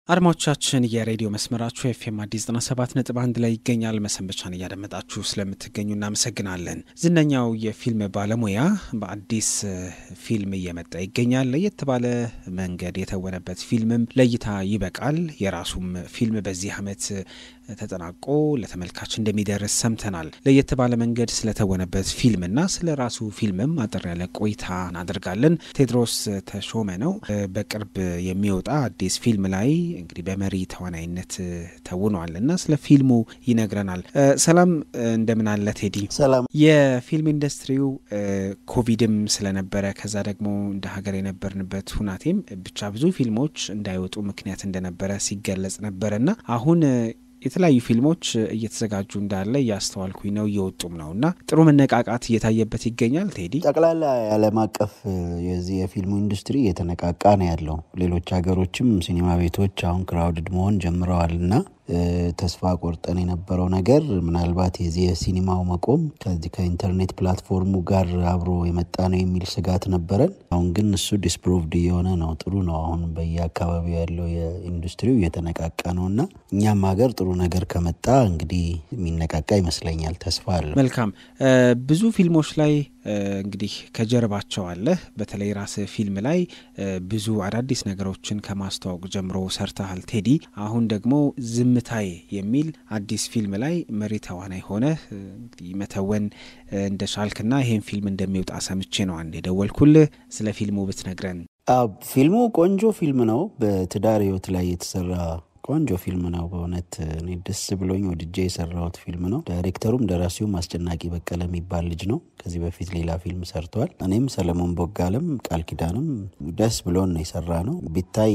አድማጮቻችን የሬዲዮ መስመራችሁ ኤፍኤም አዲስ 97 ነጥብ አንድ ላይ ይገኛል። መሰንበቻን እያደመጣችሁ ስለምትገኙ እናመሰግናለን። ዝነኛው የፊልም ባለሙያ በአዲስ ፊልም እየመጣ ይገኛል። ለየት ባለ መንገድ የተወነበት ፊልምም ለእይታ ይበቃል። የራሱም ፊልም በዚህ ዓመት ተጠናቆ ለተመልካች እንደሚደርስ ሰምተናል። ለየት ባለ መንገድ ስለተወነበት ፊልምና ስለ ራሱ ፊልምም አጠር ያለ ቆይታ እናደርጋለን። ቴድሮስ ተሾመ ነው። በቅርብ የሚወጣ አዲስ ፊልም ላይ እንግዲህ በመሪ ተዋናይነት ተውኗል እና ስለ ፊልሙ ይነግረናል። ሰላም እንደምን አለ ቴዲ? ሰላም። የፊልም ኢንዱስትሪው ኮቪድም ስለነበረ ከዛ ደግሞ እንደ ሀገር የነበርንበት ሁናቴም ብቻ ብዙ ፊልሞች እንዳይወጡ ምክንያት እንደነበረ ሲገለጽ ነበረ እና አሁን የተለያዩ ፊልሞች እየተዘጋጁ እንዳለ እያስተዋልኩኝ ነው፣ እየወጡም ነው እና ጥሩ መነቃቃት እየታየበት ይገኛል። ቴዲ ጠቅላላ የዓለም አቀፍ የዚህ የፊልሙ ኢንዱስትሪ እየተነቃቃ ነው ያለው። ሌሎች ሀገሮችም ሲኒማ ቤቶች አሁን ክራውድድ መሆን ጀምረዋል እና ተስፋ ቆርጠን የነበረው ነገር ምናልባት የዚህ የሲኒማው መቆም ከዚህ ከኢንተርኔት ፕላትፎርሙ ጋር አብሮ የመጣ ነው የሚል ስጋት ነበረን። አሁን ግን እሱ ዲስፕሮቭድ እየሆነ ነው። ጥሩ ነው። አሁን በየአካባቢው ያለው የኢንዱስትሪው እየተነቃቃ ነው እና እኛም ሀገር ጥሩ ነገር ከመጣ እንግዲህ የሚነቃቃ ይመስለኛል። ተስፋ አለ። መልካም ብዙ ፊልሞች ላይ እንግዲህ ከጀርባቸው አለ። በተለይ ራስህ ፊልም ላይ ብዙ አዳዲስ ነገሮችን ከማስተዋወቅ ጀምሮ ሰርተሃል ቴዲ። አሁን ደግሞ ዝምታዬ የሚል አዲስ ፊልም ላይ መሪ ተዋናይ ሆነ እንግዲህ መተወን እንደ ሻልክና ይሄን ፊልም እንደሚወጣ ሰምቼ ነው አንድ የደወልኩልህ። ስለ ፊልሙ ብትነግረን። ፊልሙ ቆንጆ ፊልም ነው። በትዳር ህይወት ላይ የተሰራ ቆንጆ ፊልም ነው። በእውነት እኔ ደስ ብሎኝ ወድጄ የሰራሁት ፊልም ነው። ዳይሬክተሩም ደራሲውም አስጨናቂ በቀለ የሚባል ልጅ ነው። ከዚህ በፊት ሌላ ፊልም ሰርተዋል። እኔም ሰለሞን ቦጋለም ቃል ኪዳንም ደስ ብሎን ነው የሰራ ነው። ቢታይ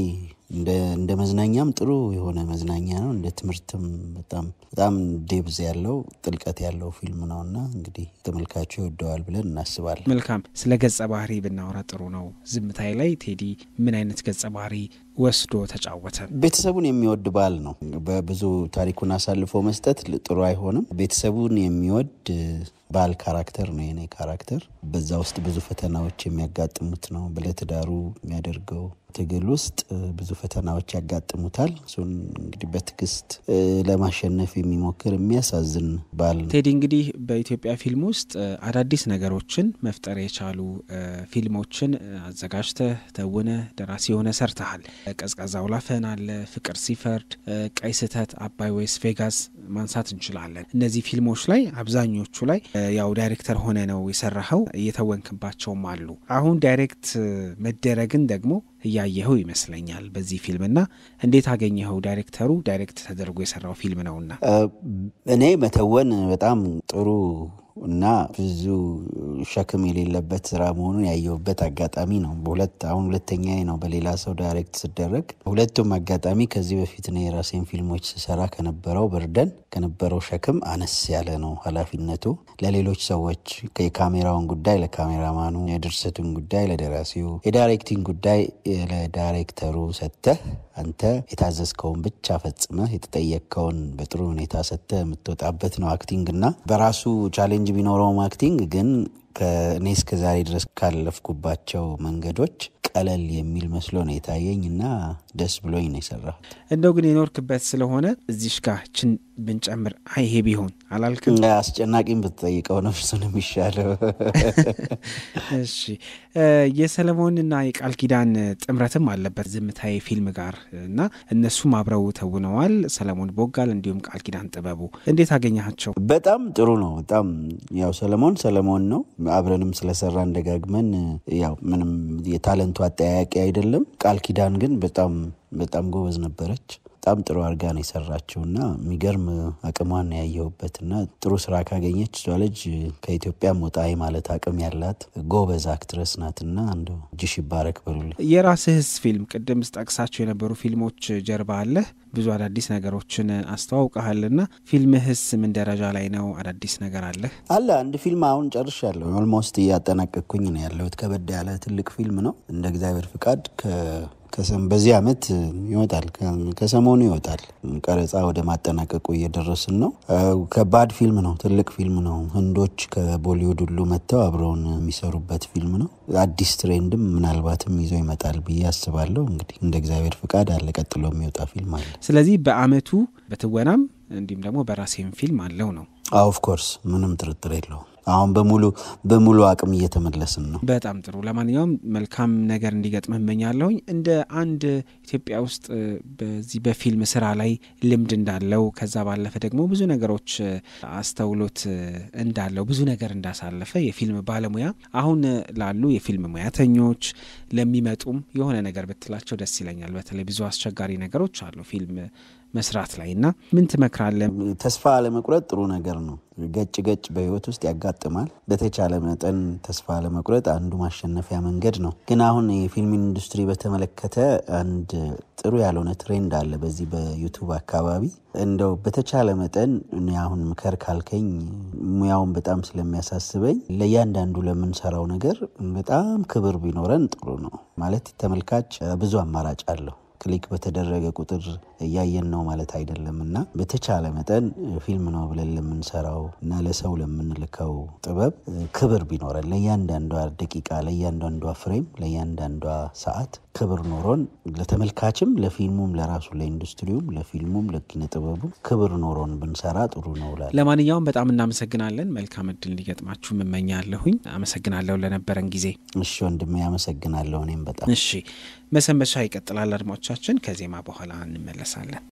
እንደ መዝናኛም ጥሩ የሆነ መዝናኛ ነው። እንደ ትምህርትም በጣም በጣም ዴብዝ ያለው ጥልቀት ያለው ፊልም ነው እና እንግዲህ ተመልካቹ ይወደዋል ብለን እናስባለን። መልካም። ስለ ገጸ ባህሪ ብናወራ ጥሩ ነው። ዝምታዬ ላይ ቴዲ ምን አይነት ገጸ ባህሪ ወስዶ ተጫወተ? ቤተሰቡን የሚወድ ባል ነው። በብዙ ታሪኩን አሳልፎ መስጠት ጥሩ አይሆንም። ቤተሰቡን የሚወድ ባል ካራክተር ነው የኔ ካራክተር። በዛ ውስጥ ብዙ ፈተናዎች የሚያጋጥሙት ነው። ለትዳሩ የሚያደርገው ትግል ውስጥ ብዙ ፈተናዎች ያጋጥሙታል። እሱን እንግዲህ በትዕግስት ለማሸነፍ የሚሞክር የሚያሳዝን ባል ነው። ቴዲ እንግዲህ በኢትዮጵያ ፊልም ውስጥ አዳዲስ ነገሮችን መፍጠር የቻሉ ፊልሞችን አዘጋጅተህ ተውነ ደራሲ የሆነ ሰርተሃል። ቀዝቃዛው ላፈን አለ፣ ፍቅር ሲፈርድ፣ ቀይ ስህተት፣ አባይ ወይስ ቬጋስ ማንሳት እንችላለን። እነዚህ ፊልሞች ላይ አብዛኞቹ ላይ ያው ዳይሬክተር ሆነ ነው የሰራኸው፣ እየተወንክባቸውም አሉ። አሁን ዳይሬክት መደረግን ደግሞ እያየኸው ይመስለኛል በዚህ ፊልም እና እንዴት አገኘኸው? ዳይሬክተሩ ዳይሬክት ተደርጎ የሰራው ፊልም ነውና እኔ መተወን በጣም ጥሩ እና ብዙ ሸክም የሌለበት ስራ መሆኑን ያየሁበት አጋጣሚ ነው። በሁለት አሁን ሁለተኛ ነው በሌላ ሰው ዳይሬክት ስደረግ። ሁለቱም አጋጣሚ ከዚህ በፊት እኔ የራሴን ፊልሞች ስሰራ ከነበረው በርደን ከነበረው ሸክም አነስ ያለ ነው ኃላፊነቱ። ለሌሎች ሰዎች የካሜራውን ጉዳይ ለካሜራማኑ፣ የድርሰቱን ጉዳይ ለደራሲው፣ የዳይሬክቲንግ ጉዳይ ለዳይሬክተሩ ሰጥተህ አንተ የታዘዝከውን ብቻ ፈጽመህ የተጠየቅከውን በጥሩ ሁኔታ ሰጥተህ የምትወጣበት ነው አክቲንግ እና በራሱ ቻሌንጅ ቢኖረውም አክቲንግ ግን ከእኔ እስከ ዛሬ ድረስ ካለፍኩባቸው መንገዶች ቀለል የሚል መስሎ ነው የታየኝ እና ደስ ብሎኝ ነው የሰራሁት። እንደው ግን የኖርክበት ስለሆነ እዚሽ ጋር ችን ብንጨምር አይ ይሄ ቢሆን አላልክም? አስጨናቂም ብትጠይቀው ነው እሱን የሚሻለው። እሺ የሰለሞንና የቃል ኪዳን ጥምረትም አለበት ዝምታዬ ፊልም ጋር እና እነሱም አብረው ተውነዋል። ሰለሞን ቦጋል እንዲሁም ቃል ኪዳን ጥበቡ እንዴት አገኘሃቸው? በጣም ጥሩ ነው። በጣም ያው ሰለሞን ሰለሞን ነው። አብረንም ስለሰራ እንደጋግመን ያው ምንም የታለንቱ አጠያያቂ አይደለም። ቃል ኪዳን ግን በጣም በጣም ጎበዝ ነበረች። በጣም ጥሩ አድርጋ ነው የሰራችው እና የሚገርም አቅሟን ያየሁበት እና ጥሩ ስራ ካገኘች እሷ ልጅ ከኢትዮጵያም ወጣ ማለት አቅም ያላት ጎበዝ አክትረስ ናት እና አንዱ እጅሽ ይባረክ በሉልኝ። የራስህስ ፊልም ቅድም ስጠቅሳቸው የነበሩ ፊልሞች ጀርባ አለህ ብዙ አዳዲስ ነገሮችን አስተዋውቀሃልና ፊልምህስ ምን ደረጃ ላይ ነው? አዳዲስ ነገር አለህ? አለ አንድ ፊልም አሁን ጨርሻለሁ። ኦልሞስት እያጠናቀቅኩኝ ነው ያለሁት። ከበድ ያለ ትልቅ ፊልም ነው። እንደ እግዚአብሔር ፍቃድ በዚህ አመት ይወጣል፣ ከሰሞኑ ይወጣል። ቀረጻ ወደ ማጠናቀቁ እየደረስን ነው። ከባድ ፊልም ነው፣ ትልቅ ፊልም ነው። ህንዶች ከቦሊውድ ሁሉ መጥተው አብረውን የሚሰሩበት ፊልም ነው። አዲስ ትሬንድም ምናልባትም ይዞ ይመጣል ብዬ አስባለሁ። እንግዲህ እንደ እግዚአብሔር ፍቃድ አለ፣ ቀጥሎ የሚወጣ ፊልም አለ። ስለዚህ በአመቱ በትወናም እንዲሁም ደግሞ በራሴም ፊልም አለው ነው። ኦፍ ኮርስ ምንም ጥርጥር የለውም። አሁን በሙሉ በሙሉ አቅም እየተመለስን ነው። በጣም ጥሩ። ለማንኛውም መልካም ነገር እንዲገጥምህ እመኛለሁኝ። እንደ አንድ ኢትዮጵያ ውስጥ በዚህ በፊልም ስራ ላይ ልምድ እንዳለው ከዛ ባለፈ ደግሞ ብዙ ነገሮች አስተውሎት እንዳለው ብዙ ነገር እንዳሳለፈ የፊልም ባለሙያ አሁን ላሉ የፊልም ሙያተኞች ለሚመጡም የሆነ ነገር ብትላቸው ደስ ይለኛል። በተለይ ብዙ አስቸጋሪ ነገሮች አሉ ፊልም መስራት ላይ እና ምን ትመክራለህ? ተስፋ አለመቁረጥ ጥሩ ነገር ነው። ገጭ ገጭ በህይወት ውስጥ ያጋጥማል። በተቻለ መጠን ተስፋ አለመቁረጥ አንዱ ማሸነፊያ መንገድ ነው። ግን አሁን የፊልም ኢንዱስትሪ በተመለከተ አንድ ጥሩ ያልሆነ ትሬንድ አለ በዚህ በዩቱብ አካባቢ። እንደው በተቻለ መጠን እኔ አሁን ምከር ካልከኝ ሙያውን በጣም ስለሚያሳስበኝ ለእያንዳንዱ ለምንሰራው ነገር በጣም ክብር ቢኖረን ጥሩ ነው። ማለት ተመልካች ብዙ አማራጭ አለው ክሊክ በተደረገ ቁጥር እያየን ነው ማለት አይደለም እና በተቻለ መጠን ፊልም ነው ብለን ለምንሰራው እና ለሰው ለምንልከው ጥበብ ክብር ቢኖረን ለእያንዳንዷ ደቂቃ፣ ለእያንዳንዷ ፍሬም፣ ለእያንዳንዷ ሰዓት ክብር ኖሮን ለተመልካችም፣ ለፊልሙም፣ ለራሱ ለኢንዱስትሪውም፣ ለፊልሙም፣ ለኪነ ጥበቡም ክብር ኖሮን ብንሰራ ጥሩ ነው እላለሁ። ለማንኛውም በጣም እናመሰግናለን። መልካም እድል እንዲገጥማችሁ እመኛለሁኝ። አመሰግናለሁ ለነበረን ጊዜ። እሺ ወንድሜ አመሰግናለሁ። እኔም በጣም እሺ። መሰንበቻ ይቀጥላል። አድማጮቻችን ከዜማ በኋላ እንመለሳለን።